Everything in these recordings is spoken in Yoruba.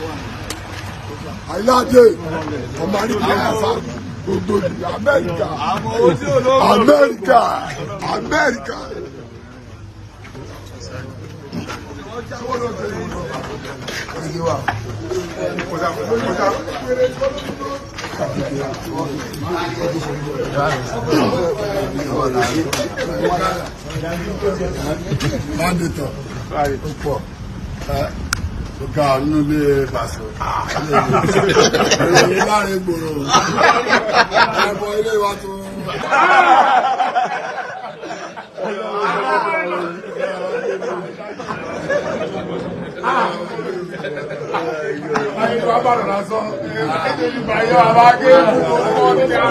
àyíláde ọmọ àdìgbò àfà gbogbo ìlú amẹ́ríkà amẹ́ríkà amẹ́ríkà. Mandetọ̀ ó pọ̀ ọ̀gá nínú ilé bàṣọ. Ilé láàrin gbòòrò. Ẹ̀bọ̀ ilé wa tún. Ayé wa bá dọ̀la sọ. Ẹ̀jẹ̀ ní báyọ̀ àbá gé ọmọ ní ká.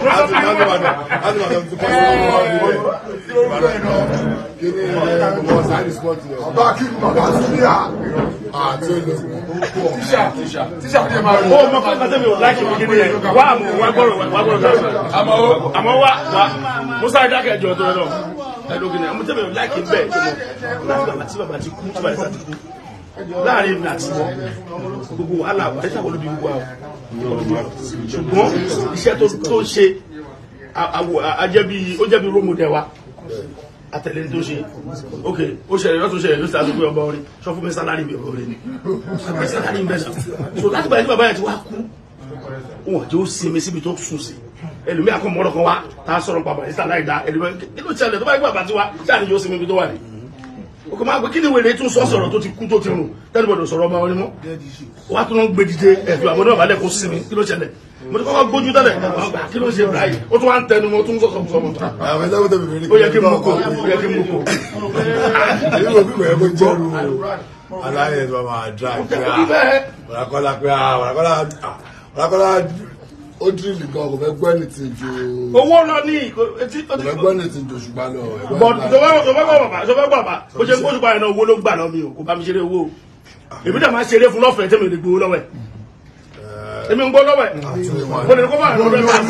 Ọba kí ni bàbá sí ní à. Àti olùkọ́. Tíṣà tíṣà fi máa rí. ó mọ fún ẹgbẹ́ mi ò láìkí mi kíni yẹn wá àmọ́ wá gbọ́rọ̀ wá gbọ́rọ̀ gbọ́rọ̀ àmọ́ àmọ́ wá wá musa dákẹ́ ẹjọ́ tó lọ ẹ̀dùn kìnìún àmọ́ tẹ́lẹ̀ láìkí bẹ́ẹ̀ tó mọ̀ láti bàbá tí bàbá ti kú tí bàbá ti kú láàrin mi àti wọn gbogbo wàhálà wà ẹ̀ sàkóso bí gbogbo àwọn ṣùgbọ́n iṣẹ́ tó tó ṣe ajẹ́bí ó jẹ́bi rómù dẹ̀ wa atẹ̀lé tó ṣe ok ó ṣẹlẹ̀ lọ́tún ṣẹlẹ̀ ló ṣàtúnkú ọba orin sọ fún mi sálárì mi ọba orin ni àgbẹ̀ sálárì mi bẹ́sà so láti bàyẹ̀ tí bàbá yẹn ti wá kú wọn jẹ́ ó sinmi síbi tó sùn sí ẹlòmí àkọ́mọ́rọ̀ kan wá tá a sọ̀rọ̀ pàmò ìsàlá ìdá ẹlòmí kí ló ṣẹlẹ̀ tó bá yẹ bàbá ti wá sáà ni yóò sinmi ibi tó wà ní. o kò máa gbé kí ni wèrè tún sọ sọ̀rọ̀ tó ti kú tó ti rùn tẹ́lifọ̀dọ̀ sọ̀rọ̀ ọba orin mọ́ wá tó ń gbé dìde ẹ̀fọ́ àwọn náà balẹ̀ kó sinmi kí ló ṣẹlẹ̀ mo ti kọ́kọ́ gbójú tẹ́lẹ̀ kí ló ṣe báyìí ó tún wá ń tẹnu mọ́ tó ń sọ̀sọ̀ sọ̀mọ́ Àwọn ẹ̀dá wọ́n tẹ̀lé mi rí. ó yẹ kí n mú kó ó yẹ kí n mú kó. Èyí wò pípẹ́ ẹ̀kọ́ jẹ́rù aláyẹ̀ tó máa dra pé à wàràkọ́lá pé à wàràkọ́lá wàràkọ́lá ó dírìlì gan kò fẹ́ gbọ́ ẹni tí ju owó lọ ní etí kò fẹ́ gbọ́ ẹni tí ju ṣùgbọ́n lọ. bọ̀ sọfẹ́ gbọ́ bàbá sọfẹ́ gbọ́ bàbá bó ṣe ń kó ṣùgbọ́n àyẹ̀nà owó ló gbà lọ mi o kò bá mi ṣeré owó o èmi dẹ̀ máa ṣeré fún lọ́fẹ̀ẹ́ tẹ́mi lè gbowó lọ́wọ́ ẹ̀ èmi ń gbọ́ lọ́wọ́ ẹ̀ mo lè kó bá àná bẹ́ẹ̀ bá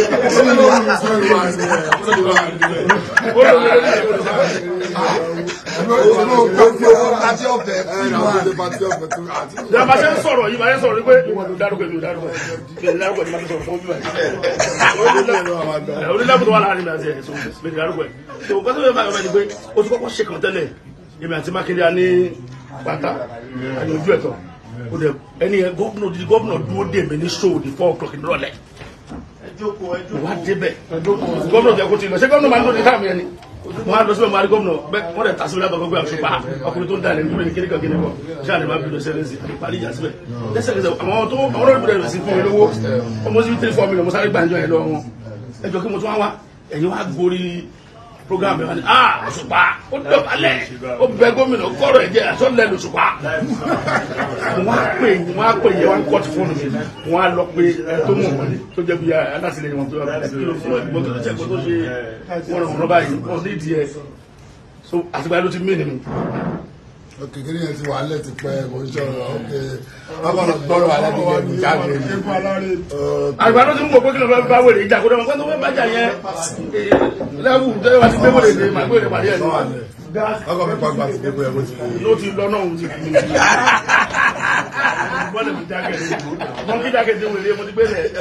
ó lè lè lè Àti ọ̀fẹ́ ìjọba ṣe ń sọ̀rọ̀ yìí máa ń sọ̀rọ̀ pé ìwọ ló dárúkọ èmi ò dárúkọ èmi ò dárúkọ èmi máa ń sọ̀rọ̀ fún bíbá yìí onílẹ̀kùn tó wà láàrin mi àti ẹ̀ sọ mi dárúkọ ẹ̀ tó o kọ́sọ́ mi bá yọ̀ pé o ti kọ́kọ́ ṣe kàn tẹ́lẹ̀ èmi àti mákindé ní pátá àti ojú ẹ̀tọ́ o dẹ̀ ẹni yẹn gómìnà òdìdí gómìnà dúró dè mí ní show di four o'clock nírọ̀lẹ́ wà á débẹ̀ gómìnà jẹ́ kó ti lọ ṣé gómìnà máa ń lòdì táàmì ẹni wọn á lọ síbẹ̀ máa rí gómìnà bẹ́ẹ̀ wọ́n dẹ̀ tàṣíbẹ̀ látọ̀ gbogbo àṣùpá ọkùnrin tó ń dalẹ̀ nítorí ní kíníkan kíní kọ ṣáà ní máa bí lọ sẹ́lẹ̀sì àti parí ìjà síbẹ̀ lẹ́sẹ̀kẹsẹ̀ àwọn tó àwọn olórí bẹ̀rẹ̀ sí fún mi lówó ọmọ sí three four million mo sáré gbàǹjọ yẹn lọ wọn ẹjọ́ kí mo tún wá wá ẹ̀yin wá gborí program ẹ̀ wá ní ah òṣùpá ó dọ̀bálẹ̀ ó bẹ gómìnà kọ́rọ̀ ẹ̀jẹ̀ àtọ́lẹ̀ lòṣùpá wọ́n á pè wọ́n á pè yẹ wọ́n á kọ́ọ̀tù fóònù mi wọ́n á lọ pé ẹ tó mọ̀ wọ́n tó jẹ́ bí alásìlẹ̀yìn wọn tó yọ ọ́ kí ló fún ẹ̀gbọ́n tó jẹ́ kó tó ṣe wọ́n rọ̀ wọ́n báyìí wọ́n ní ìdí ẹ̀ so àtìgbà ló ti mí nínú. kékeré yẹn ti wà á lẹ̀ ti pẹ́ kò ń sọ̀rọ̀ ok bábà lọ gbọ́rọ̀ alẹ́ ti lẹ́nu jáde ni. àgbà ló ti mú òpó kí ló fẹ́ bá wèrè ìjà kó dẹ́ wọn pé tó fẹ́ bájà yẹn lẹ́wù tẹ́lẹ̀ wá ti gbé wèrè ní màgbé wèrè pàdé ẹ̀ ní ọkọ̀ mi pàgbà ti dé bóyá bó ti kú. ló ti lọ náà òun ti fi mí. bọ́ọ̀lù mi jákè ní mọ́ kí jákè ní wèrè mo ti gbé lẹ̀.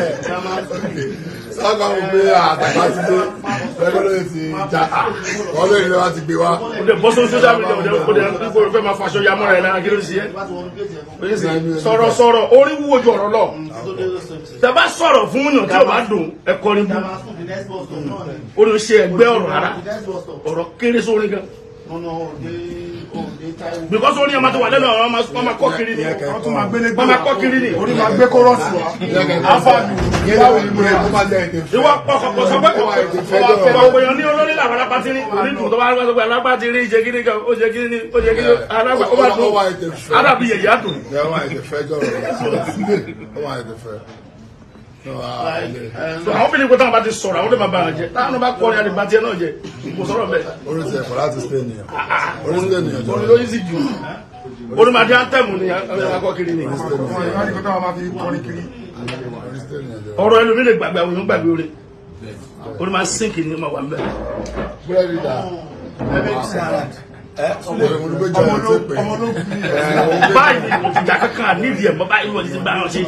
sọ́kọ̀ mi gbé àtàkà ti dé ẹgbẹ́ ló ti já wọ́n lè ní wá ti gbé wá. o de bọ́ sórí social media o de o de o fẹ́ máa faṣọ yamọ́ rẹ̀ lára kí ló ń ṣe é. sọ̀rọ̀ sọ̀rọ̀ orí wúwo ju ọ̀rọ̀ lọ. tẹ̀bá sọ̀rọ̀ fún yàn tí o bá dùn ẹ kọrin bú. o de ṣe ẹgbẹ́ ọ̀rọ̀ rárá ọ̀rọ̀ kéré sórí gan. because orin ọmọ tó wà lẹ́nu ọ̀rọ̀ ọmọ máa kọ́ kiri ni wọ́n máa kọ́ kiri ni. orí máa gbé kórọ́ọ̀sì wá. afáàlù yẹn láwọn ìlú rẹ̀ kó máa lẹ̀ èdè fẹ́. ìwọ ọkọ̀ sọ pé ọ̀pọ̀ èèyàn ní olórí làwọn alápàtì ní onídùn tó bá wá sọ pé alápàtì rí ìṣe kíní kan ó ṣe kíní ní ó ṣe kíní alágbà ó bá dùn arábì yẹ̀yẹ́ á dùn. Ẹ wá èdè fẹ́ jọ̀rọ̀ ẹ wá èdè fẹ́. So, àwọn obìnrin kò táwọn bá ti sọ̀rọ̀ àwọn tó máa bá wọn jẹ táwọn bá kọrin àdìbá tiẹ̀ náà jẹ kò sọ̀rọ̀ bẹ́ẹ̀. Orí ti ẹ̀fọ́ láti stay nìyẹn. Orí stay nìyẹn jọ. orin ló yí sí jù orin máa di antẹ́mù ni àwọn akọ́kiri ni. ọmọ ìwà ni kò táwọn máa fi kọrin kiri. Orí stay nìyẹn jọ. ọ̀rọ̀ ẹlòmí lè gbàgbé àwọn èèyàn gbàgbé orin orin máa sínkì ní ọmọ wà ń bẹ̀. Búrẹ́dì dà. ẹ súlẹ̀ ìwọ̀n ló gbé jọ ẹ̀ tó pè ọmọ ológun ni é. báyìí ni mo ti jà kankan nídìí ẹ̀ mọ́ báyìí wọ́n ti bá wọn ṣe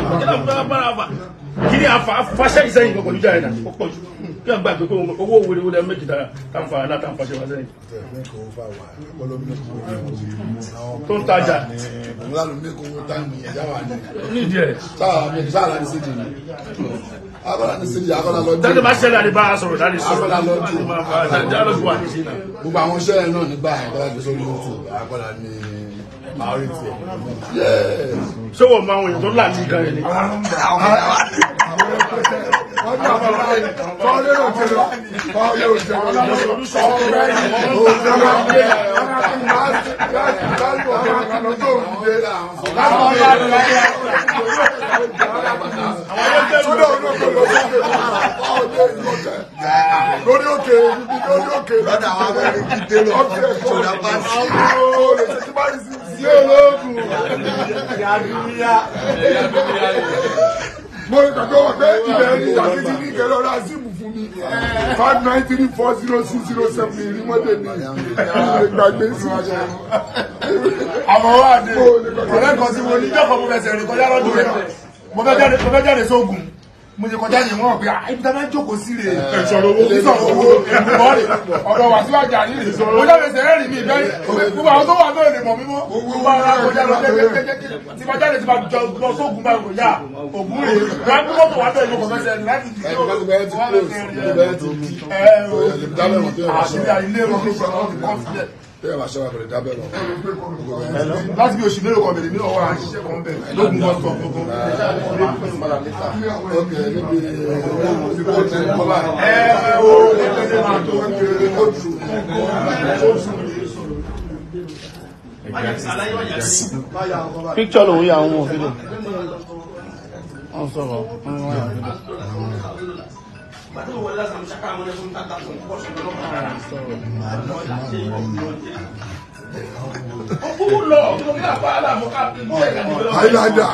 kí ni àfa fàṣẹ ìsẹ́yìn kọ̀ọ̀kan níjà yẹn náà ó pọ̀ jù kí wọ́n gbàgbé pé owó wèrè wọlé méjì dára táwọn fa náà táwọn fàṣẹ wá sẹ́yìn tó ń tajà òun lánàá ní kó táìmù yẹn yá wà ní. nídìí ẹ̀ sáà mi sáà láti sídì ní. akọ́lá ní sídì akọ́lá lọ dájú dín. bá ṣẹlẹ̀ àdé bá a sọ̀rọ̀ dájú sọ̀rọ̀ Akọ́lá lọ dín. dájú lọ́dún wà ní sí náà. gbogbo àwọn iṣẹ́ yẹn náà nígbà yẹn kọ́lá gbé sórí youtube akọ́lá ní priority ẹ̀. Yes. ṣé wọ́n máa ń wọ̀nyí tó là ní gan yẹn ni. lórí òkè lórí òkè lọ́dà àwọn abẹ́rẹ́ kí dé lọ ṣọ̀dà pàṣẹ. sí olóògùn. mo ní kàkọ́ wọ pé ibẹ̀ ní ìdàkejì ní ìkẹlẹ́ ọ̀rọ̀ azimu fún mi five nine three four zero six zero seven ní ìrìmọ́dé ní ìgbàgbé sí. àmọ́ wà ní ọ̀rẹ́ kan tí mo ní jọ́kọ̀ mo fẹsẹ̀ rìn kọjá lọ́dún rẹ̀ mo fẹ́ jáde mo fẹ́ jáde sóògùn mo ṣe kọjá yìí wọ́n pé ah ibi tá a máa ń jókòó sí rè é ìṣòro owó ìṣòro owó ìmọ̀ rè ọ̀dọ̀ wà síwájú àní rè mo jáde sẹ̀rẹ̀ rìn mí ìbẹ́ gbogbo àwọn tó wà bẹ́ẹ̀ lè mọ̀ mímọ́ gbogbo ara kọjá lọ kékeré tí ma jáde tí ma jọ lọ sóògùn báyìí kò yá ògùn rè é wọ́n á gbé mọ́tò wà bẹ́ẹ̀ ló kọ̀ fẹsẹ̀ rìn láti dìde ó àṣírí àìlé wọn ló sọ ọ́ nìkan sílẹ̀ Bẹ́ẹ̀ bá ṣọ́ra kò lè dábẹ́ lọ. láti bí oṣù mélòó kan bèrè nínú ọwọ́ àṣìṣe kan bẹ̀ lógun bọ́ sọ gbogbo. Ok, níbi ẹ ẹ o ẹgbẹ́ máa tó picture lòun yà wọn fídíò wọn sọ̀rọ̀ wọn wọ́n yà fídíò. Highlander.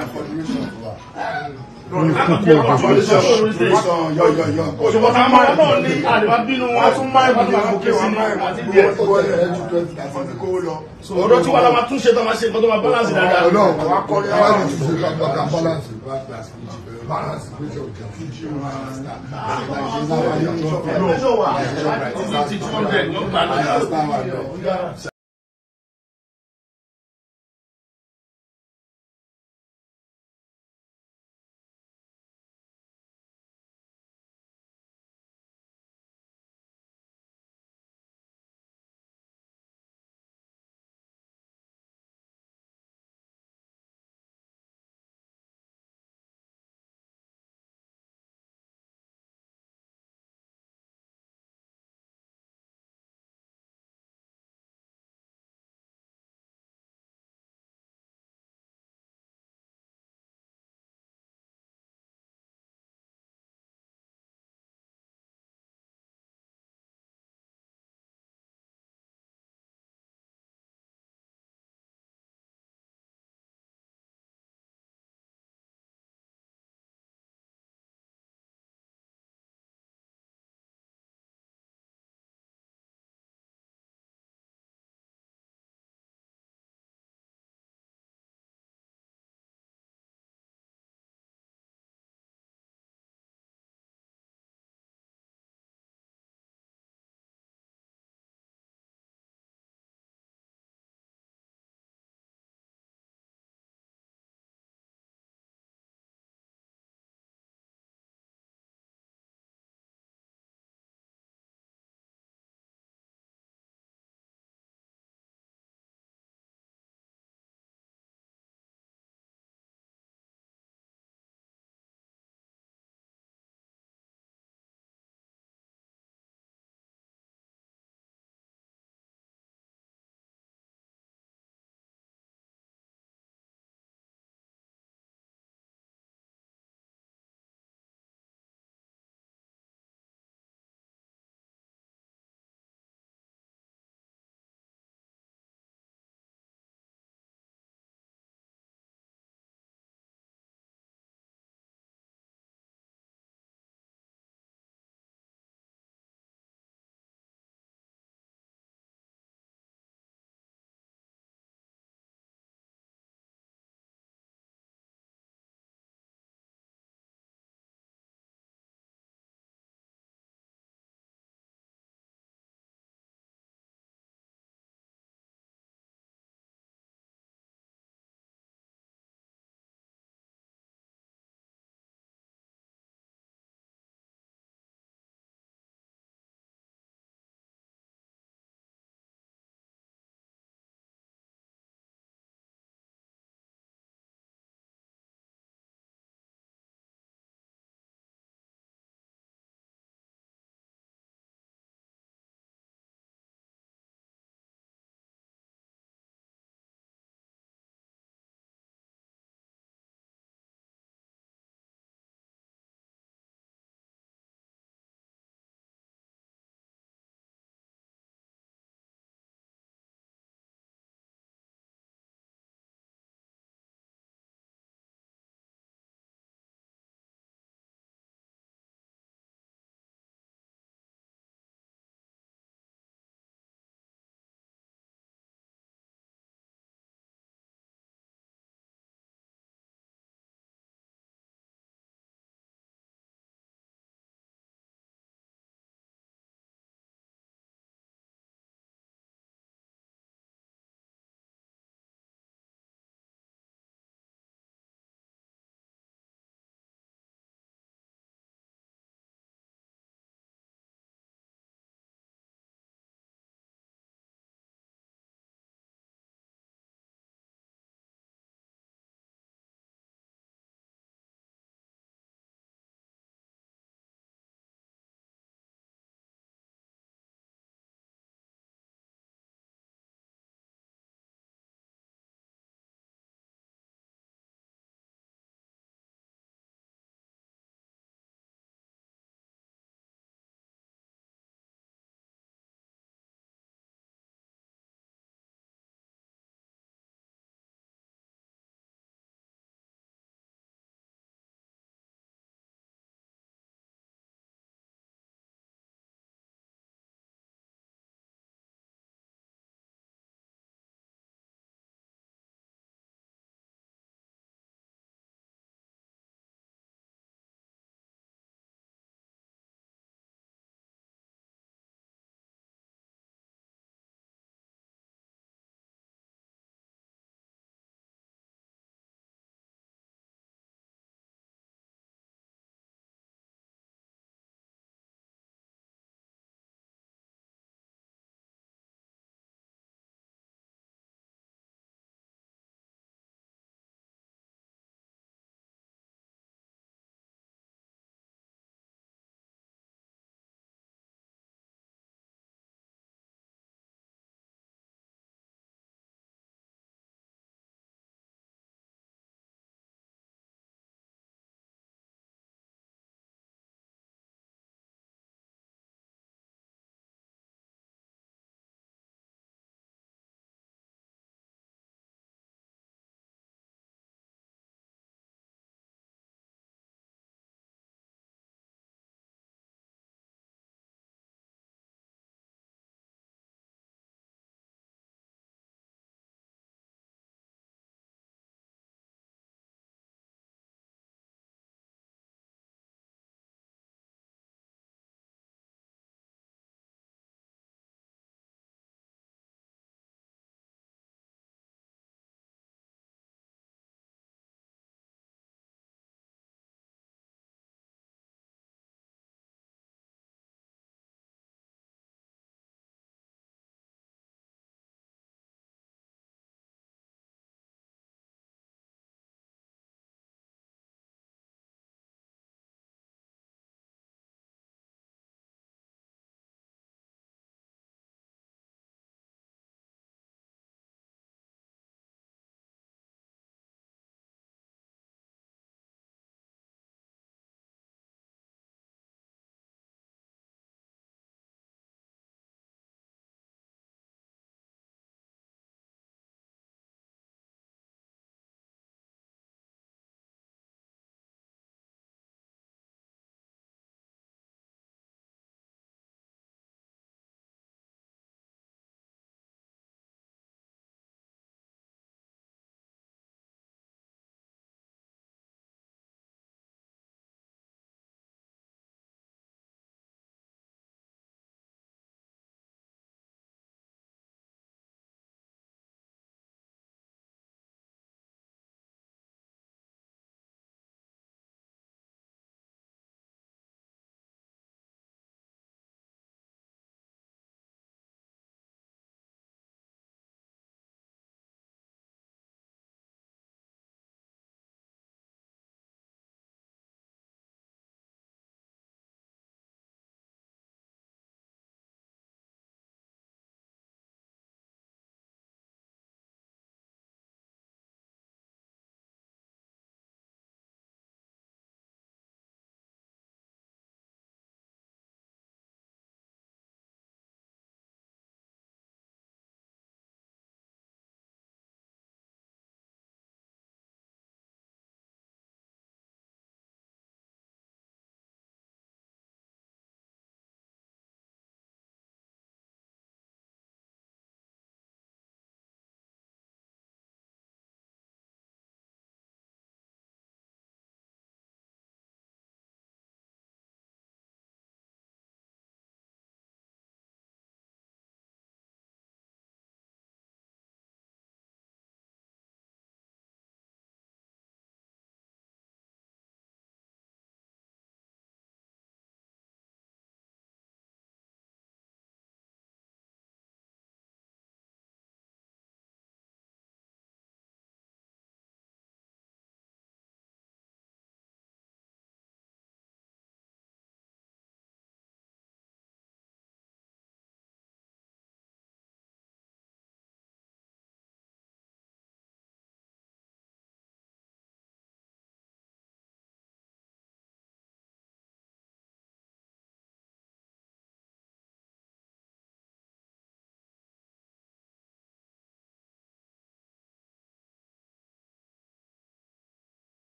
òṣùpọ̀ tá a máa náà ní àdìbá bínú wọn tún máa ń bínú wọn kí sí ní àti díẹ̀. ọ̀dọ́ tí wàá la máa tún ṣe tó máa ṣe nǹkan tó máa balance dáadáa. Ọlọ́run wa kọ́ ní àwọn ìṣe kàkà balance balance pèsè òkè fújì Títí tí wọ́n bẹ̀ wọ́n gbà náà.